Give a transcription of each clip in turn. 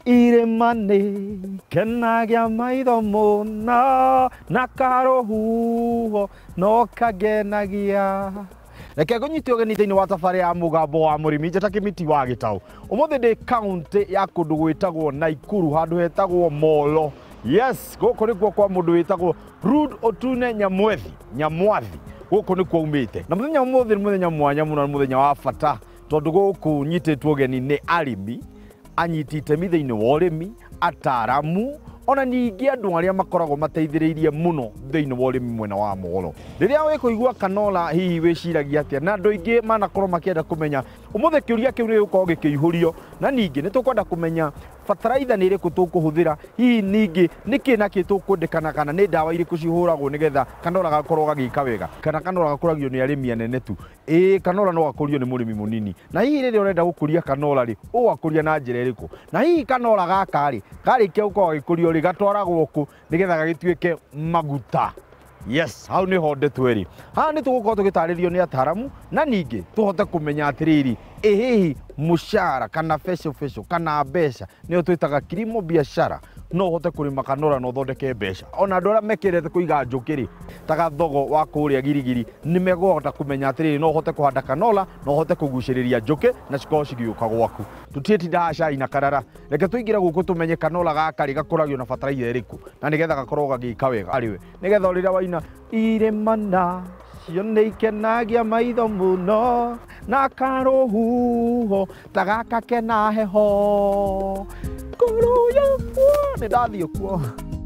irĩma-nĩ kenagia maitho mũno na karũhuho no kangenagia reke ngũnyite ũgeni thĩinĩ wa thabarĩ ya mũgambo wa mũrĩmi njata kĩmiti wa gĩtaũ ũmũthĩ ndĩ kaũntĩ ya kũndũ gwĩtagwo naikuru handũ hetagwo molo yes gũkũ nĩkuo kwa mũndũ wĩtagwo rud otune nyamwethi nyamwathi gũkũ nĩkuo umĩte na mũthenya ũmũthĩ nĩ mũthenya mwanya mũno na mũthenya wa bata tondũ gũkũ nyitĩtwo ũgeni nĩ arĩmi anyiti itemi thĩinĩ wa ũrĩmi ataaramu ona ningĩ andũ arĩa makoragwo mateithĩrĩirie mũno thĩinĩ wa ũrĩmi mwena wa molo rĩrĩa wĩkũigua kanola hihi wĩciragia atĩa na andũ aingĩ manakorwo makĩenda kũmenya ũmũthĩ kĩũria kĩu nĩ gĩgũkorwo gĩkĩihũrio na ningĩ nĩ tũkwenda kũmenya bataraitha nĩ ĩrĩkũ tũkũhũthĩra hihi ningĩ nĩ kĩ na kĩ tũkwendekana kana nĩ ndawa irĩkũ cihũragwo nĩgetha kanora gakorwo gagĩka wega kana kanora gakũragio nĩ arĩmi anene tu ĩĩ kanora no gakũrio nĩ mũrĩmi mũnini na hihi rĩrĩa ũrenda gũkũria kanora rĩ ũgakũria na njĩra ĩrĩkũ na hihi kanora gaka rĩ karĩkia gũkorwo gagĩkũrio rĩ gatwaragwo kũ nĩgetha gagĩtuĩke maguta yes hau nä ho ndetwo ĩrĩ haha nĩ tũgũkorwo tũgĩtarĩrio nĩ ataramu na ningĩ tũhote kũmenya atĩrĩrĩ ĩ hihi mũcara kana fesho fesho kana mbeca nĩyo twĩtaga kilimo biashara no ũhote kũrĩma kanora na ũthondeke mbeca ona andũ arĩa mekĩrete kũiga njũkĩ rĩ ta gathogo wa kũrĩa girigiri nĩ megũhota kũmenya atĩrĩrĩ no ũhote kũhanda kanola na ũhote kũgucĩrĩria njũkĩ na cikorwo cigĩũka gwaku tũtiĩtindaga cai na karara reke tũingĩre gũkũ tũmenye kanola gaka rĩ gakũragio na bataraitha ĩrĩkũ na nĩgetha gakorwo gagĩka wega arĩwe nĩgetha rĩrĩa waina irĩmana cio nĩ ikenagia maitho mũno na karũhuho ta gaka kena heho ngoro yakwa nĩ ndathiĩ kuo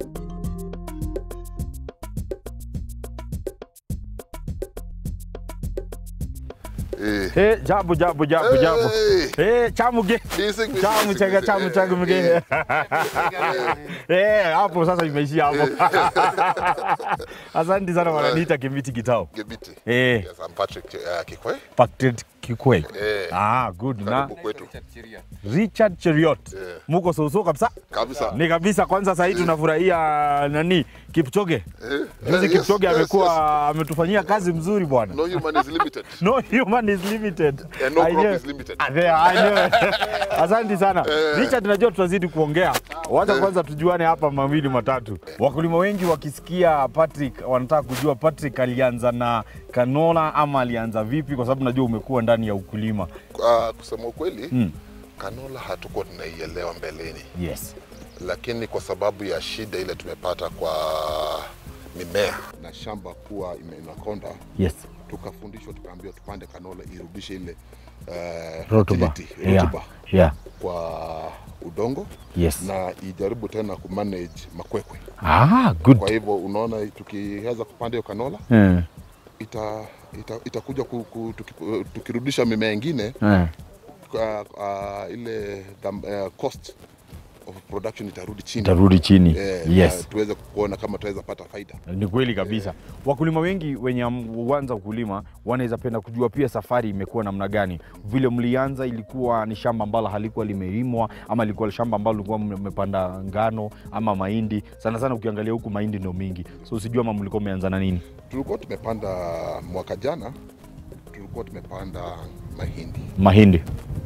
Eh. Hey, jambo jambo jambo jambo. Hey. Hey, chamuge. Bising, bising, Chamu bising, chega bising. chamu chagu mge. Eh, hapo sasa imeishia hapo. Asante sana wananiita Kimiti Kitao. Gebiti. Eh, Yes, I'm Patrick uh, Kikwe. Patrick Kikwei. Eh. Ah, good na Karibu kwetu. Richard Cheriot. Eh. Muko soso kabisa. Kabisa. Ni kabisa kwanza sasa hivi tunafurahia nani? Kipchoge. Eh, Juzi eh, Kipchoge yes, amekuwa yes, ametufanyia kazi mzuri bwana. yes. No human is limited. No human is limited. And no I crop know. is limited. Ah, there, I know. Asante sana. Richard, najua tutazidi kuongea. Wacha kwanza tujuane hapa mawili matatu. Wakulima wengi wakisikia Patrick wanataka kujua Patrick alianza na kanola ama alianza vipi, kwa sababu najua umekuwa ndani ya ukulima. Uh, kusema ukweli Mm. kanola hatukuwa tunaielewa mbeleni, Yes. lakini kwa sababu ya shida ile tumepata kwa mimea na shamba kuwa ime- inakonda, Yes. tukafundishwa tukaambiwa tupande kanola irudishe ile uh, Rotuba. fertility, Yeah. rotuba Yeah. kwa udongo Yes. na ijaribu tena kumanage makwekwe. Ah, good. Kwa hivyo unaona, tukiweza kupanda hiyo kanola Eh. ita, ita, itakuja ku, ku, tuki, tukirudisha mimea ingine Eh. kwa, uh, ile dham, uh, cost of production itarudi chini Tarudi chini. Eh, Yes. na tuweze kuona kama tutaweza pata faida. Ni kweli kabisa. Wakulima wengi wenye am- huanza ukulima wanaweza penda kujua pia safari imekuwa namna gani. Vile mlianza ilikuwa ni shamba ambalo halikuwa limelimwa ama ilikuwa shamba ambalo lilikuwa mmepanda ngano ama mahindi. Sana sana ukiangalia huku mahindi ndio mingi, so sijui ama mlikuwa mmeanza na nini. Tulikuwa tumepanda mwaka jana, tulikuwa tumepanda mahindi Mahindi.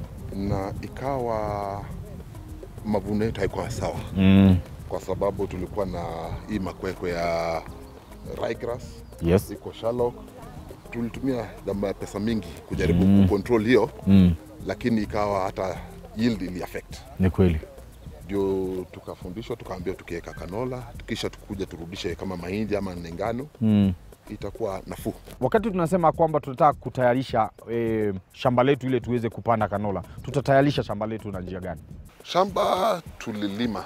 na ikawa mavuno yetu haikuwa sawa, Mm. kwa sababu tulikuwa na hii makwekwe ya ryegrass Yes. iko shallow. Tulitumia dama pesa mingi kujaribu Mm. kucontrol hiyo, Mm. lakini ikawa hata yield ili affect Ni kweli. ndio tukafundishwa tukaambiwa tukiweka kanola kisha tukuja turudishe kama mahindi ama ngano Mm. itakuwa nafuu. Wakati tunasema kwamba tunataka kutayarisha e, shamba letu ile tuweze kupanda kanola, tutatayarisha shamba letu na njia gani? Shamba tulilima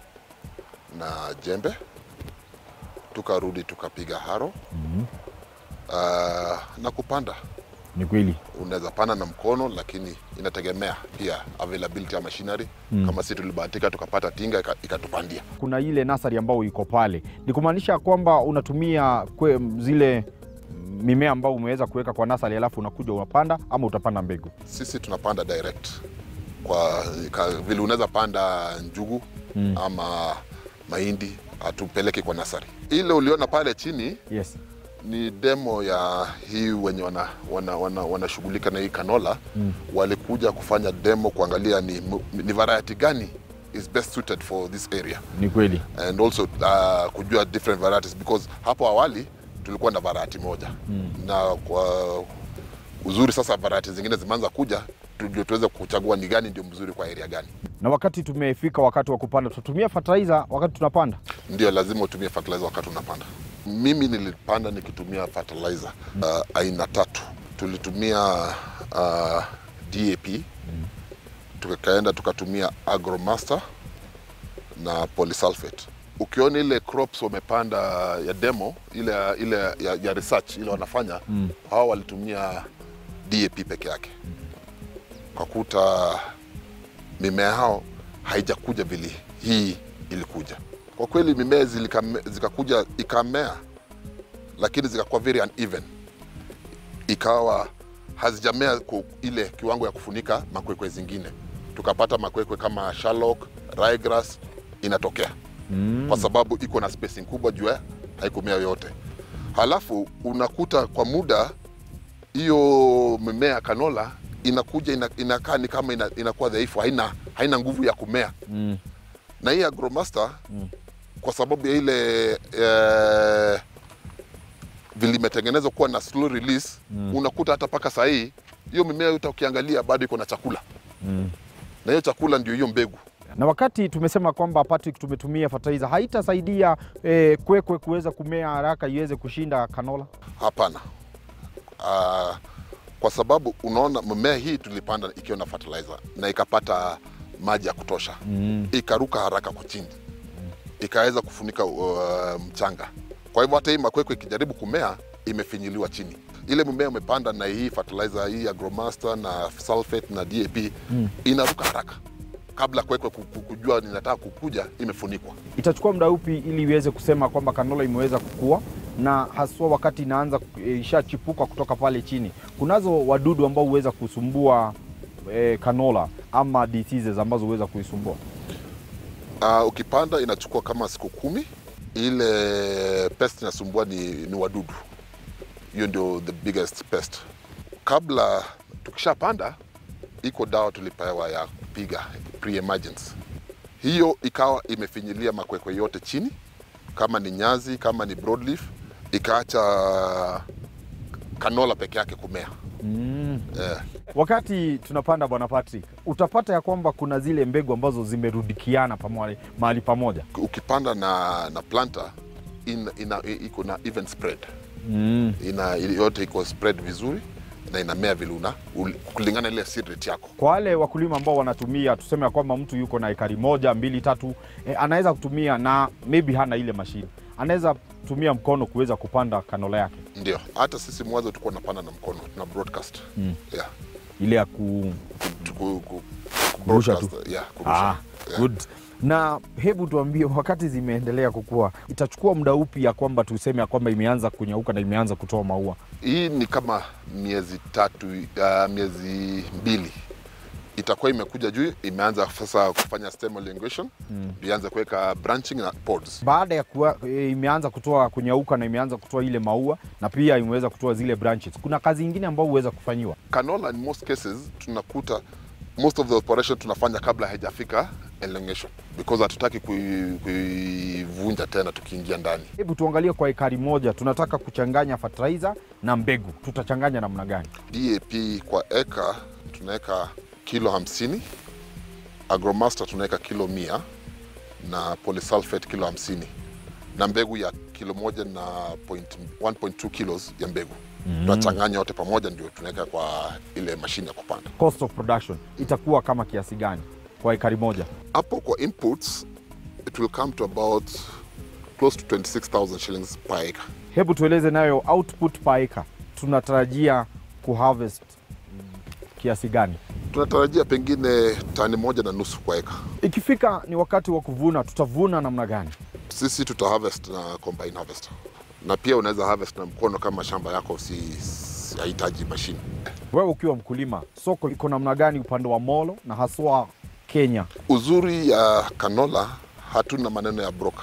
na jembe, tukarudi tukapiga haro Mhm. uh, na kupanda. Ni kweli. Unaweza panda na mkono, lakini inategemea pia availability ya machinery Mm. kama si tulibahatika tukapata tinga ika- ikatupandia. kuna ile nasari ambayo iko pale, ni kumaanisha kwamba unatumia kwe, zile mimea ambayo umeweza kuweka kwa nasari, alafu unakuja unapanda ama utapanda mbegu. Sisi tunapanda direct kwa ka, vile unaweza panda njugu Mm. ama mahindi, hatupeleki kwa nasari. Ile uliona pale chini Yes. ni demo ya hii wenye wanashughulika wana, wana, wanashughulika na hii kanola Mm. walikuja kufanya demo kuangalia ni, mu- ni variety gani is best suited for this area Ni kweli. and also uh, kujua different varieties because hapo awali tulikuwa na variety moja mm. na kwa uzuri sasa variety zingine zimeanza kuja ndio tuweze kuchagua ni gani ndio mzuri kwa area gani. Na wakati tumefika wakati wa kupanda, tutatumia fertilizer wakati tunapanda. Ndio lazima utumie fertilizer wakati unapanda. Mimi nilipanda nikitumia fertilizer uh, aina tatu. Tulitumia uh, DAP mm. tukaenda tukatumia Agromaster na polysulfate. Ukiona ile crops wamepanda ya demo ile, ile ya, ya research ile wanafanya mm. hao walitumia DAP peke yake kwa kuta mimea hao haijakuja vile hii ilikuja. Kwa kweli mimea zilikame- zikakuja ikamea, lakini zikakuwa very uneven, ikawa hazijamea ku ile kiwango ya kufunika makwekwe zingine. Tukapata makwekwe kama Sherlock, ryegrass inatokea mm. kwa sababu iko na spacing kubwa juu ya haikumea yote. Halafu unakuta kwa muda hiyo mimea ya kanola inakuja ina, inakaa ni kama ina, inakuwa dhaifu, haina, haina nguvu ya kumea Mm. na hii Agromaster mm. kwa sababu ya ile eh, vilimetengenezwa kuwa na slow release mm. unakuta hata mpaka saa hii hiyo mimea yote ukiangalia bado iko na chakula Mm. na hiyo chakula ndio hiyo mbegu. Na wakati tumesema kwamba Patrick, tumetumia fertilizer, haitasaidia eh, kwekwe kuweza kumea haraka iweze kushinda kanola. Hapana. Uh, kwa sababu unaona mimea hii tulipanda ikiwa na fertilizer na ikapata maji ya kutosha Mm. ikaruka haraka kwa chini ikaweza kufunika uh, mchanga. Kwa hivyo hata hii makwekwe ikijaribu kumea imefinyiliwa chini. Ile mimea umepanda na hii fertilizer hii Agromaster na sulfate na DAP mm. inaruka haraka kabla kwekwe ku- ku- kujua ninataka kukuja, imefunikwa. Itachukua muda upi ili iweze kusema kwamba kanola imeweza kukua, na haswa wakati inaanza eh, ishachipuka kutoka pale chini? Kunazo wadudu ambao huweza kusumbua eh, kanola ama diseases ambazo huweza kuisumbua. Uh, ukipanda inachukua kama siku kumi. Ile pest inasumbua ni, ni wadudu, hiyo ndio the biggest pest. Kabla tukishapanda, iko dawa tulipewa ya kupiga pre-emergence. Hiyo ikawa imefinyilia makwekwe yote chini, kama ni nyazi, kama ni broadleaf, ikaacha kanola peke yake kumea Mm. eh. Wakati tunapanda Bwana Patrick, utapata ya kwamba kuna zile mbegu ambazo zimerudikiana pamoja mahali pamoja. Ukipanda na, na planta ina, ina, iko na even spread Mm. ina yote iko spread vizuri na inamea vile una ul- kulingana ile seed rate yako. Kwa wale wakulima ambao wanatumia, tuseme ya kwamba mtu yuko na ekari moja mbili tatu, eh, anaweza kutumia na maybe hana ile mashine, anaweza tumia mkono kuweza kupanda kanola yake Ndio, hata sisi mwanzo tulikuwa tunapanda na mkono, tuna broadcast Mm. yeah, ile ya ku tuku, ku, Kurusha broadcast, yeah, kurusha. ah, yeah. good. Na hebu tuambie, wakati zimeendelea kukua, itachukua muda upi ya kwamba tuseme ya kwamba imeanza kunyauka na imeanza kutoa maua? Hii ni kama miezi tatu, uh, miezi mbili itakuwa imekuja juu, imeanza sasa kufanya stem elongation mm. ianze kuweka branching na pods. Baada ya kuwa, e, imeanza kutoa kunyauka na imeanza kutoa ile maua na pia imeweza kutoa zile branches, kuna kazi ingine ambayo huweza kufanyiwa? Canola in most cases tunakuta most of the operation tunafanya kabla haijafika elongation because hatutaki kui- kuivunja tena tukiingia ndani. Hebu tuangalie kwa ekari moja, tunataka kuchanganya fertilizer na mbegu, tutachanganya namna gani? DAP kwa eka tunaweka kilo hamsini, Agromaster tunaweka kilo mia na polysulfate kilo hamsini na mbegu ya kilo moja na point, 1.2 kilos ya mbegu mm. tunachanganya yote pamoja ndio tunaweka kwa ile mashine ya kupanda. Cost of production itakuwa kama kiasi gani kwa ekari moja? Hapo kwa inputs it will come to about close to 26,000 shillings per acre. Hebu tueleze nayo output per acre, tunatarajia kuharvest mm, kiasi gani? Tunatarajia pengine tani moja na nusu kwa eka. Ikifika ni wakati wa kuvuna, tutavuna namna gani? Sisi tuta harvest na combine harvester, na pia unaweza harvest na mkono kama shamba yako si si- hahitaji mashine. Wewe ukiwa mkulima, soko iko namna gani upande wa Molo na haswa Kenya? Uzuri ya canola hatuna maneno ya broker.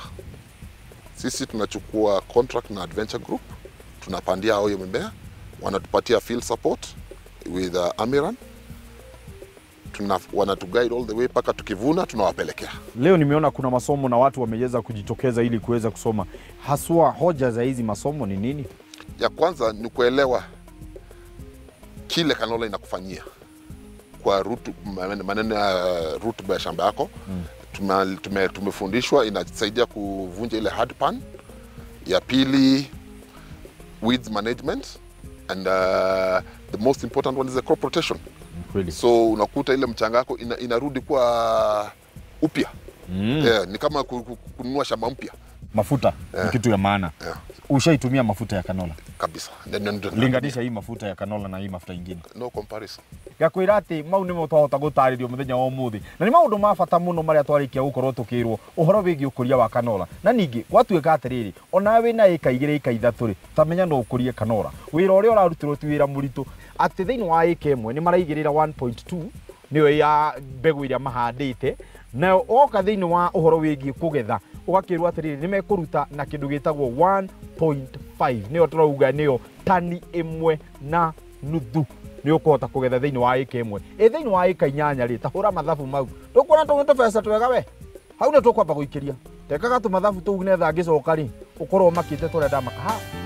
Sisi tunachukua contract na Adventure Group, tunapandia hao hiyo mimea, wanatupatia field support with uh, Amiran tuna, wanatuguide all the way mpaka tukivuna tunawapelekea. Leo nimeona kuna masomo na watu wameweza kujitokeza ili kuweza kusoma. Haswa hoja za hizi masomo ni nini? Ya kwanza ni kuelewa kile canola inakufanyia kwa rutu, maneno ya rutuba ya shamba yako mm. tume, tume, tumefundishwa inasaidia kuvunja ile hard pan. Ya pili weeds management and uh, the most important one is the crop rotation. Kweli. So unakuta ile mchanga yako ina, inarudi kwa upya Mm. yeah, ni kama ku- ku- kununua shamba mpya Mafuta ni kitu ya maana. yeah, Ushaitumia mafuta ya kanola? kabisa Ndio- ndio- ndio- Linganisha hii mafuta ya kanola na hii mafuta ingine. no comparison ngakwira atä mau nä mo twahota gå tarä rio må thenya wa må thä na nä maå ndå ma bata må no marä a twarä gå korwo tå kä rwo å horo wä giä å kå ria wa kanora na ningä gwatuä ka atä rä rä onawe wä na ä ka igä rä ä ka ithatå rä tamenya no å kå rie kanora wä ra å rä a å rarutä rwo ti wä ra må ritå atä thä inä wa ä ka ä mwe nä maraigä rä ra nä yo ya mbegå ä rä a mahandä te nayo oka thä inä wa å horo wä giä kå getha å gakä rwo atä rä rä nä mekå ruta na kä ndå gä tagwo 1.5 nä yo tå rauga nä yo tani ä mwe na nuthu nä å kåhota kå getha thä inä wa ä ka ä mwe ä thä inä wa ä ka inyanya rä tahå ra mathabu mau ndå kuona tå gä tå beca twega we hau nä tå kwamba gå ikä ria tekaga tå mathabu tå u netha ngä coka rä å korwo makä te tå rä a ndamaka ha